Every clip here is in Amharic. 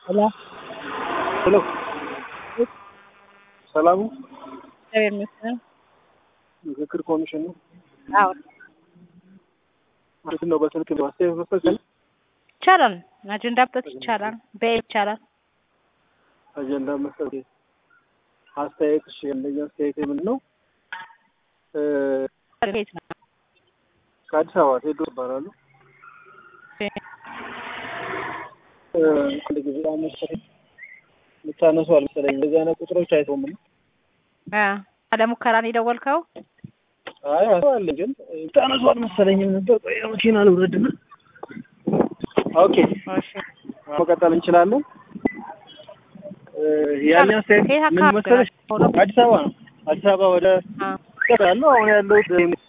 ሄሎ ሄሎ ሰላሙ እግዚአብሔር ይመስገን። ምክክር ኮሚሽን ነው። አዎ ማለት ነው። በስልክ ማስተያየት መስጠት ይቻላል? ይቻላል። አጀንዳ መስጠት ይቻላል። በኤ ይቻላል። አጀንዳ መስጠት አስተያየት። እሺ ያለኝ አስተያየት ምንድን ነው? እ ቤት ነው። ከአዲስ አበባ ቴዶ ይባላሉ። እ አንድ ጊዜ አመሰለኝ የምታነሱ አልመሰለኝ። እንደዚህ አይነት ቁጥሮች አይተውም ነው። አ ለሙከራ ነው የደወልከው? አይ አለ ግን የምታነሱ አልመሰለኝም ነበር። ቆይ መኪና ልውረድና ኦኬ እሺ መቀጠል እንችላለን። እ ያለኝ አስተያየት ከየት ምን አካባቢ መሰለሽ? ነው? አዲስ አበባ ነው። አዲስ አበባ ወደ አ ቅር ያለው አሁን ያለው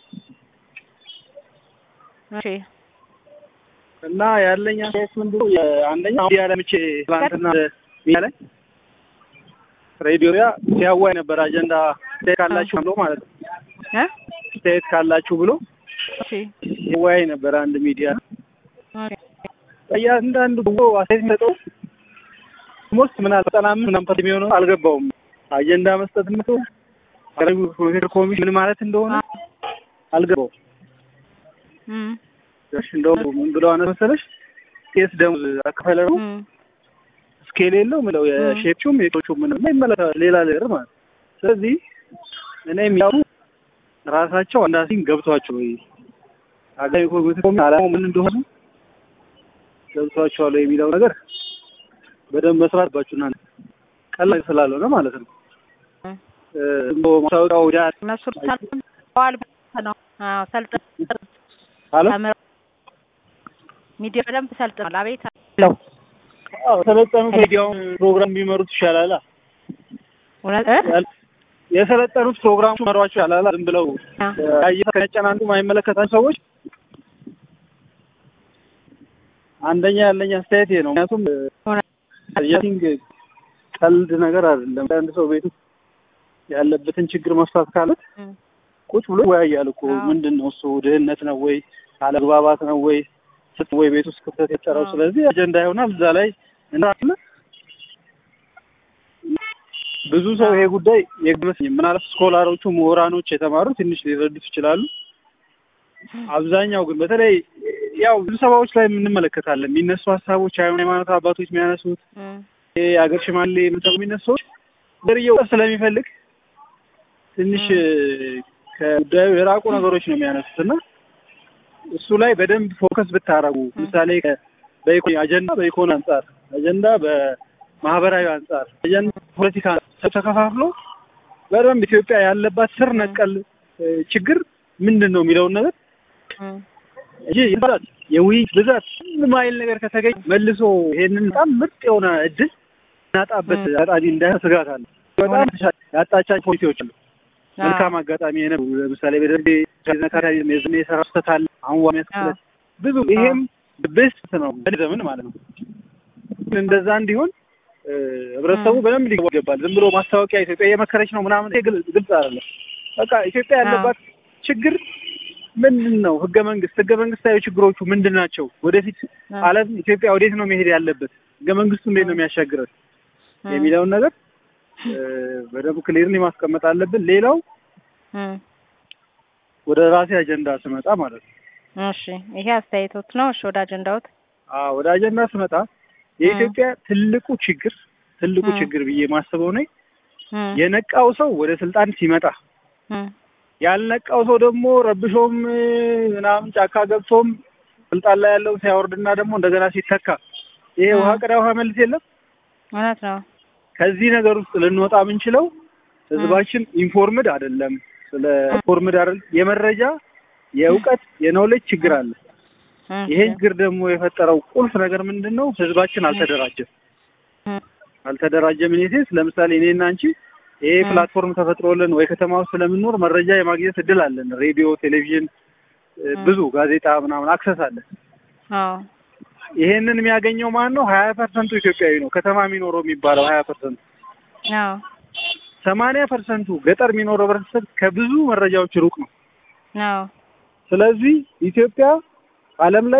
እሺ እና ያለኝ አስተያየት ምንድን ነው? የአንደኛ ሚዲያ ላይ ምቼ ትላንትና ሚዲያ ላይ ሬዲዮ ያ ሲያዋይ ነበር አጀንዳ አስተያየት ካላችሁ ብሎ ማለት ነው። እ አስተያየት ካላችሁ ብሎ እሺ ሲያዋይ ነበር አንድ ሚዲያ ኦኬ እያንዳንዱ ብሎ አስተያየት የሚሰጠው ሞስት ምናልባት ዘጠና አምስት ምናምን ፐርሰንት የሚሆነው አልገባውም። አጀንዳ መስጠት ምቶ ምክር ኮሚሽን ምን ማለት እንደሆነ አልገባውም። እም እሺ እንደውም ምን ብለው አነ መሰለሽ ኬስ ደሞዝ አከፈለ ነው እም ስኬል የለው ምለው የሼፕቹም የቶቹም ምንም ይመለከታል ሌላ ነገር ማለት ነው። ስለዚህ እኔ የሚያው ራሳቸው አንዳሲን ገብቷቸው ወይ አገር ኮሚቴ ኮሚ አላማው ምን እንደሆነ ገብቷቸዋል ወይ የሚለው ነገር በደንብ መስራት ባችሁና ቀላል ስላልሆነ ማለት ነው። እ እንደው ማስታወቂያው ዳ እነሱ ሰልጥነዋል ነው። አዎ ሰልጥነው አለ ተምረው ሚዲያ በደንብ ሰልጥነዋል። አቤት አለው አዎ ሰለጠኑት ሚዲያውን ፕሮግራም ቢመሩት ይሻላል። እውነት እ ያል- የሰለጠኑት ፕሮግራሙ መሯቸው ያላላ ዝም ብለው አ ያየ ከነጨናንቁ የማይመለከታቸው ሰዎች አንደኛ ያለኝ አስተያየት ይሄ ነው። ምክንያቱም እውነት የቲንግ ቀልድ ነገር አይደለም። አንድ ሰው ቤቱ ያለበትን ችግር መፍታት ካለ እም ቁጭ ብሎ ይወያያል እኮ አዎ። ምንድን ነው እሱ ድህነት ነው ወይ አለመግባባት ነው ወይ ስት ወይ ቤት ውስጥ ክፍተት የጠረው አዎ። ስለዚህ አጀንዳ ይሆናል እዛ ላይ እንዳለ ብዙ ሰው ይሄ ጉዳይ የግመስኝ ምናልባት ስኮላሮቹ ምሁራኖች የተማሩ ትንሽ ሊረዱት ይችላሉ። አብዛኛው ግን በተለይ ያው ብዙ ሰባዎች ላይ እንመለከታለን የሚነሱ ሀሳቦች ሃይማኖት አባቶች የሚያነሱት እም ይሄ የሀገር ሽማግሌ የምንሰሩ የሚነሱ ሰዎች ገርየው ስለሚፈልግ ትንሽ ከጉዳዩ የራቁ ነገሮች ነው የሚያነሱት እና እሱ ላይ በደንብ ፎከስ ብታረጉ ምሳሌ ከ- በኢኮኖሚ አጀንዳ በኢኮኖሚ አንጻር አጀንዳ በማህበራዊ አንጻር አጀንዳ ፖለቲካ አንጻር ተከፋፍሎ በደንብ ኢትዮጵያ ያለባት ስር ነቀል እ፣ ችግር ምንድን ነው የሚለውን ነገር እም እንጂ ብዛት የውይይት ብዛት ምንም አይል ነገር ከተገኘ መልሶ ይሄንን በጣም ምርጥ የሆነ እድል እናጣበት አጣቢ እንዳይሆን ስጋት አለ። በጣም ያጣቻቸው ፖሊሲዎች አሉ። መልካም አጋጣሚ የነ ለምሳሌ በደንብ ዘካሪ የዝኔ የሰራ ስህተት አለ። አሁን ዋሚ ያስከለት ብዙ ይሄም ቤስት ነው ዘመን ማለት ነው። ግን እንደዛ እንዲሆን እ፣ ህብረተሰቡ በደንብ ሊገባ ይገባል። ዝም ብሎ ማስታወቂያ ኢትዮጵያ እየመከረች ነው ምናምን ይሄ ግል- ግልጽ አይደለም። በቃ ኢትዮጵያ ያለባት ችግር ምንድን ነው? ህገ መንግስት ህገ መንግስታዊ ችግሮቹ ምንድን ናቸው? ወደፊት ዓለም ኢትዮጵያ ወዴት ነው መሄድ ያለበት? ህገ መንግስቱ እንዴት ነው የሚያሻግረን የሚለውን ነገር እ፣ በደንብ ክሊርሊ ማስቀመጥ አለብን። ሌላው እም ወደ ራሴ አጀንዳ ስመጣ ማለት ነው እሺ ይሄ አስተያየቶት ነው። እሺ ወደ አጀንዳዎት አዎ ወደ አጀንዳ ስመጣ የኢትዮጵያ ትልቁ ችግር ትልቁ እ። ችግር ብዬ ማስበው ነው እም የነቃው ሰው ወደ ስልጣን ሲመጣ እም ያልነቃው ሰው ደግሞ ረብሾም እ፣ ምናምን ጫካ ገብቶም ስልጣን ላይ ያለውን ሲያወርድና ደግሞ እንደገና ሲተካ ይሄ እ። ውሃ ቅዳ ውሃ መልስ የለም። እውነት ነው። ከዚህ ነገር ውስጥ ልንወጣ የምንችለው ህዝባችን ኢንፎርምድ አይደለም። ስለ ኢንፎርምድ አይደል የመረጃ የእውቀት የኖሌጅ ችግር አለ። እም ይሄ ችግር ደግሞ የፈጠረው ቁልፍ ነገር ምንድን ነው? ህዝባችን አልተደራጀም። እም አልተደራጀም ኢኔሴንስ ለምሳሌ እኔና አንቺ ይሄ እ። ፕላትፎርም ተፈጥሮልን ወይ ከተማ ውስጥ ስለምንኖር መረጃ የማግኘት እድል አለን። ሬዲዮ፣ ቴሌቪዥን፣ እ፣ እ። ብዙ ጋዜጣ ምናምን አክሰስ አለን። አዎ ይሄንን የሚያገኘው ማን ነው? ሀያ ፐርሰንቱ ኢትዮጵያዊ ነው። ከተማ የሚኖረው የሚባለው ሀያ ፐርሰንቱ አዎ ሰማንያ ፐርሰንቱ ገጠር የሚኖረው ህብረተሰብ ከብዙ መረጃዎች ሩቅ ነው። አዎ ስለዚህ ኢትዮጵያ ዓለም ላይ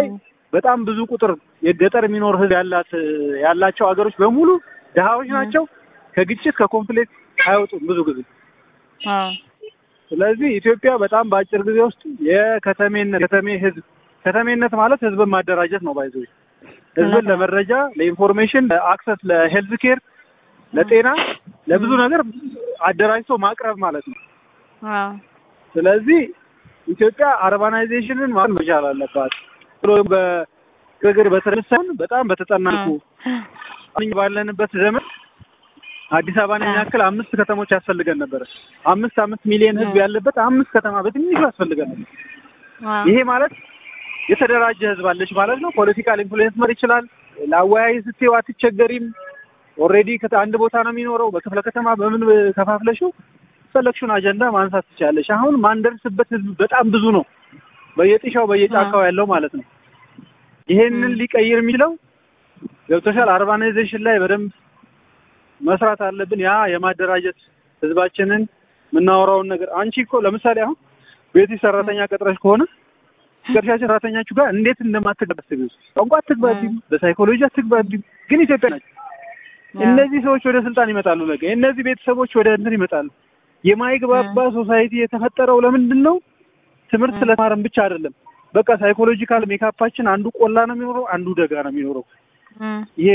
በጣም ብዙ ቁጥር የገጠር የሚኖር ህዝብ ያላት ያላቸው ሀገሮች በሙሉ ድሃዎች ናቸው። ከግጭት ከኮንፍሊክት አይወጡም ብዙ ጊዜ። አዎ ስለዚህ ኢትዮጵያ በጣም በአጭር ጊዜ ውስጥ የከተሜነት ከተሜ ህዝብ ከተሜነት ማለት ህዝብን ማደራጀት ነው። ባይዞ ህዝብን ለመረጃ፣ ለኢንፎርሜሽን፣ ለአክሰስ፣ ለሄልዝ ኬር፣ ለጤና፣ ለብዙ ነገር አደራጅቶ ማቅረብ ማለት ነው። አዎ ስለዚህ ኢትዮጵያ አርባናይዜሽንን ማለት መቻል አለባት። ብሎ በግግር በተነሳን በጣም በተጠናኩ አሁን ባለንበት ዘመን አዲስ አበባን የሚያክል አምስት ከተሞች ያስፈልገን ነበር። አምስት አምስት ሚሊዮን ህዝብ ያለበት አምስት ከተማ በትንሹ ያስፈልገን ነበር። አዎ ይሄ ማለት የተደራጀ ህዝብ አለች ማለት ነው። ፖለቲካል ኢንፍሉዌንስ መር ይችላል። ለአወያይ ስትይው አትቸገሪም። ኦልሬዲ አንድ ቦታ ነው የሚኖረው። በክፍለ ከተማ በምን ከፋፍለሽው ፈለግሽውን አጀንዳ ማንሳት ትችላለሽ። አሁን ማንደርስበት ህዝብ በጣም ብዙ ነው፣ በየጥሻው በየጫካው ያለው ማለት ነው። ይሄንን ሊቀይር የሚችለው ገብቶሻል። አርባናይዜሽን ላይ በደንብ መስራት አለብን። ያ የማደራጀት ህዝባችንን የምናወራውን ነገር አንቺ እኮ ለምሳሌ አሁን ቤትሽ ሰራተኛ ቀጥረሽ ከሆነ ቀጥሻችን ሰራተኛችሁ ጋር እንዴት እንደማትግባቢ ቋንቋ አትግባቢም፣ በሳይኮሎጂ አትግባቢም። ግን ኢትዮጵያ ናቸው። እነዚህ ሰዎች ወደ ስልጣን ይመጣሉ። ነገ እነዚህ ቤተሰቦች ወደ እንትን ይመጣሉ። የማይግባባ ሶሳይቲ የተፈጠረው ለምንድን ነው? ትምህርት ስለተማረን ብቻ አይደለም። በቃ ሳይኮሎጂካል ሜካፓችን አንዱ ቆላ ነው የሚኖረው፣ አንዱ ደጋ ነው የሚኖረው። ይሄ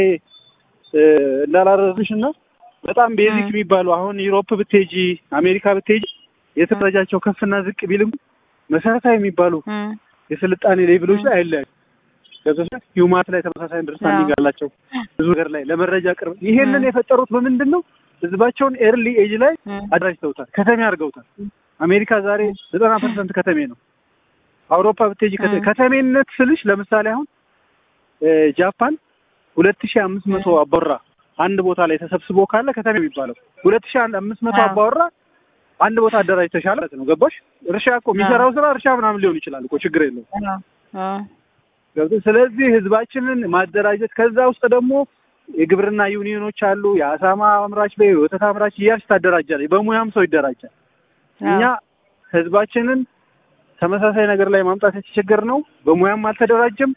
እንዳላረዝሽ እና በጣም ቤዚክ የሚባሉ አሁን ዩሮፕ ብትሄጂ አሜሪካ ብትሄጂ የትምህርታቸው ከፍና ዝቅ ቢልም መሰረታዊ የሚባሉ የስልጣኔ ሌቭሎች ላይ አይለያዩ። ገብቶሻል። ሂውማት ላይ ተመሳሳይ አንደርስታንዲንግ አላቸው ብዙ ነገር ላይ ለመረጃ ቅርብ። ይሄንን የፈጠሩት በምንድን ነው? ህዝባቸውን ኤርሊ ኤጅ ላይ አደራጅተውታል፣ ከተሜ አድርገውታል። አሜሪካ ዛሬ ዘጠና ፐርሰንት ከተሜ ነው። አውሮፓ ብትሄጂ ከተሜነት ስልሽ ለምሳሌ አሁን ጃፓን ሁለት ሺህ አምስት መቶ አባወራ አንድ ቦታ ላይ ተሰብስቦ ካለ ከተሜ የሚባለው ሁለት ሺህ አምስት መቶ አባወራ አንድ ቦታ አደራጅተሻል ማለት ነው። ገባሽ? እርሻ እኮ የሚሰራው ስራ እርሻ ምናምን ሊሆን ይችላል እኮ ችግር የለውም። ገብቶ ስለዚህ ህዝባችንን ማደራጀት ከዛ ውስጥ ደግሞ የግብርና ዩኒዮኖች አሉ። የአሳማ አምራች በይ ወተት አምራች እያልሽ ታደራጃለች። በሙያም ሰው ይደራጃል። እኛ ህዝባችንን ተመሳሳይ ነገር ላይ ማምጣት የተቸገር ነው። በሙያም አልተደራጀም፣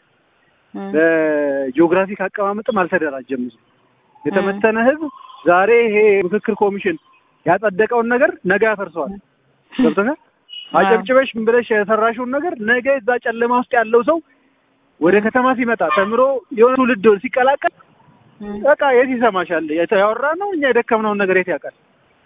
በጂኦግራፊክ አቀማመጥም አልተደራጀም። የተመተነ ህዝብ ዛሬ ይሄ ምክክር ኮሚሽን ያጸደቀውን ነገር ነገ ያፈርሰዋል። ገብቶሻል? አጨብጭበሽ ምን ብለሽ የሰራሽውን ነገር ነገ እዛ ጨለማ ውስጥ ያለው ሰው ወደ ከተማ ሲመጣ ተምሮ የሆነ ትውልድ ሲቀላቀል በቃ የት ይሰማሻል? ያወራ ነው እኛ የደከምነውን ነገር የት ያውቃል?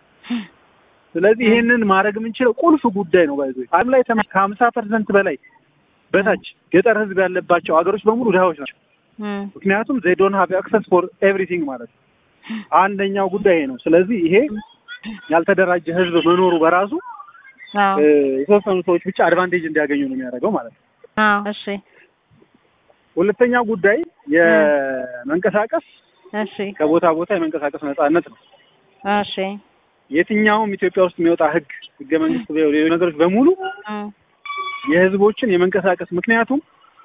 ስለዚህ ይሄንን ማድረግ የምንችለው ቁልፍ ጉዳይ ነው። ባይዞ ዓለም ላይ ከሀምሳ ፐርሰንት በላይ በታች ገጠር ህዝብ ያለባቸው ሀገሮች በሙሉ ድሃዎች ናቸው። ምክንያቱም ዜይ ዶንት ሃቭ አክሰስ ፎር ኤቭሪቲንግ ማለት ነው። አንደኛው ጉዳይ ይሄ ነው። ስለዚህ ይሄ ያልተደራጀ ህዝብ መኖሩ በራሱ የተወሰኑ ሰዎች ብቻ አድቫንቴጅ እንዲያገኙ ነው የሚያደርገው ማለት ነው። እሺ ሁለተኛው ጉዳይ የመንቀሳቀስ እሺ ከቦታ ቦታ የመንቀሳቀስ ነጻነት ነው። እሺ የትኛውም ኢትዮጵያ ውስጥ የሚወጣ ህግ ህገ መንግስት ሌሎች ነገሮች በሙሉ የህዝቦችን የመንቀሳቀስ ምክንያቱም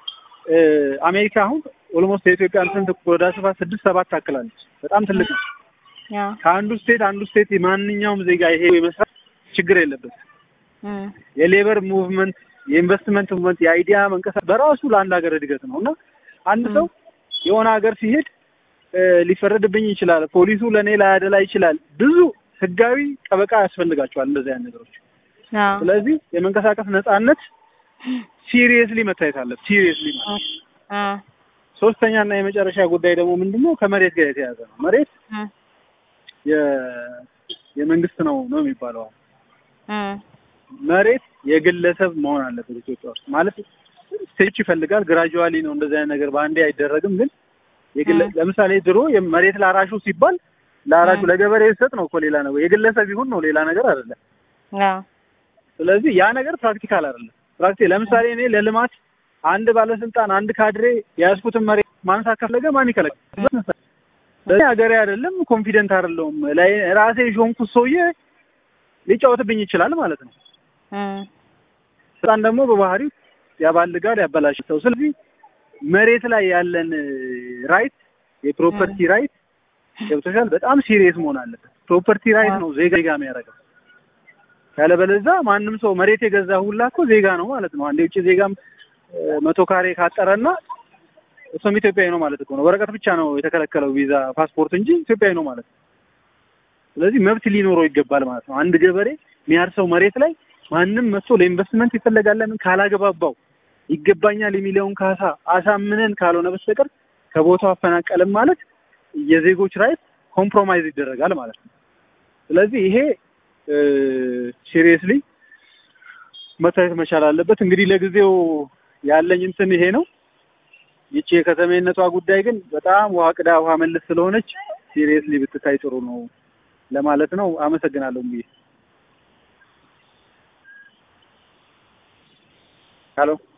አሜሪካ አሁን ኦልሞስት የኢትዮጵያን ስንት ወደ ስፋት ስድስት ሰባት ታክላለች። በጣም ትልቅ ነው። ከአንዱ ስቴት አንዱ ስቴት ማንኛውም ዜጋ ይሄ የመስራት ችግር የለበትም። የሌበር ሙቭመንት፣ የኢንቨስትመንት ሙቭመንት፣ የአይዲያ መንቀሳቀስ በራሱ ለአንድ ሀገር እድገት ነው እና አንድ ሰው የሆነ ሀገር ሲሄድ ሊፈረድብኝ ይችላል፣ ፖሊሱ ለእኔ ላያደላ ይችላል። ብዙ ህጋዊ ጠበቃ ያስፈልጋቸዋል እንደዚህ አይነት ነገሮች። ስለዚህ የመንቀሳቀስ ነጻነት ሲሪየስሊ መታየት አለ። ሲሪየስሊ ማለት ሶስተኛ እና የመጨረሻ ጉዳይ ደግሞ ምንድነው? ከመሬት ጋር የተያዘ ነው። መሬት የመንግስት ነው ነው የሚባለው። መሬት የግለሰብ መሆን አለበት ኢትዮጵያ ውስጥ ማለት ስቴጅ ይፈልጋል። ግራጁዋሊ ነው እንደዚህ አይነት ነገር በአንዴ አይደረግም። ግን የግለ ለምሳሌ ድሮ መሬት ላራሹ ሲባል ለአራሹ ለገበሬ ሰጥ ነው እኮ ሌላ ነገር የግለሰብ ይሁን ነው ሌላ ነገር አይደለም። ስለዚህ ያ ነገር ፕራክቲካል አይደለም። ፕራክቲካል ለምሳሌ እኔ ለልማት አንድ ባለስልጣን አንድ ካድሬ የያዝኩትን መሬት ማንሳት ከፈለገ ማን ይከለክላል? ስለዚህ ሀገሬ አይደለም ኮንፊደንት አይደለሁም ላይ ራሴ ሾንኩት ሰውዬ ሊጫወትብኝ ይችላል ማለት ነው። ስልጣን ደግሞ በባህሪው ያባልጋል፣ ያበላሽተው። ስለዚህ መሬት ላይ ያለን ራይት የፕሮፐርቲ ራይት ገብቶሻል፣ በጣም ሲሪየስ መሆን አለበት። ፕሮፐርቲ ራይት ነው ዜጋ ዜጋ የሚያደርገው። ያለበለዛ ማንም ሰው መሬት የገዛ ሁላ እኮ ዜጋ ነው ማለት ነው። አንድ የውጭ ዜጋም መቶ ካሬ ካጠረና እሱም ኢትዮጵያዊ ነው ማለት እኮ ነው። ወረቀት ብቻ ነው የተከለከለው ቪዛ፣ ፓስፖርት እንጂ ኢትዮጵያዊ ነው ማለት ነው። ስለዚህ መብት ሊኖረው ይገባል ማለት ነው። አንድ ገበሬ የሚያርሰው መሬት ላይ ማንም መጥቶ ለኢንቨስትመንት ይፈለጋል ለምን ካላገባባው ይገባኛል የሚለውን ካሳ አሳምነን ካልሆነ በስተቀር ከቦታው አፈናቀልም ማለት የዜጎች ራይት ኮምፕሮማይዝ ይደረጋል ማለት ነው። ስለዚህ ይሄ ሲሪየስሊ መታየት መቻል አለበት። እንግዲህ ለጊዜው ያለኝ እንትን ይሄ ነው። ይቺ የከተሜነቷ ጉዳይ ግን በጣም ውሃ ቅዳ ውሃ መልስ ስለሆነች ሲሪየስሊ ብትታይ ጥሩ ነው ለማለት ነው። አመሰግናለሁ ብዬ ሄሎ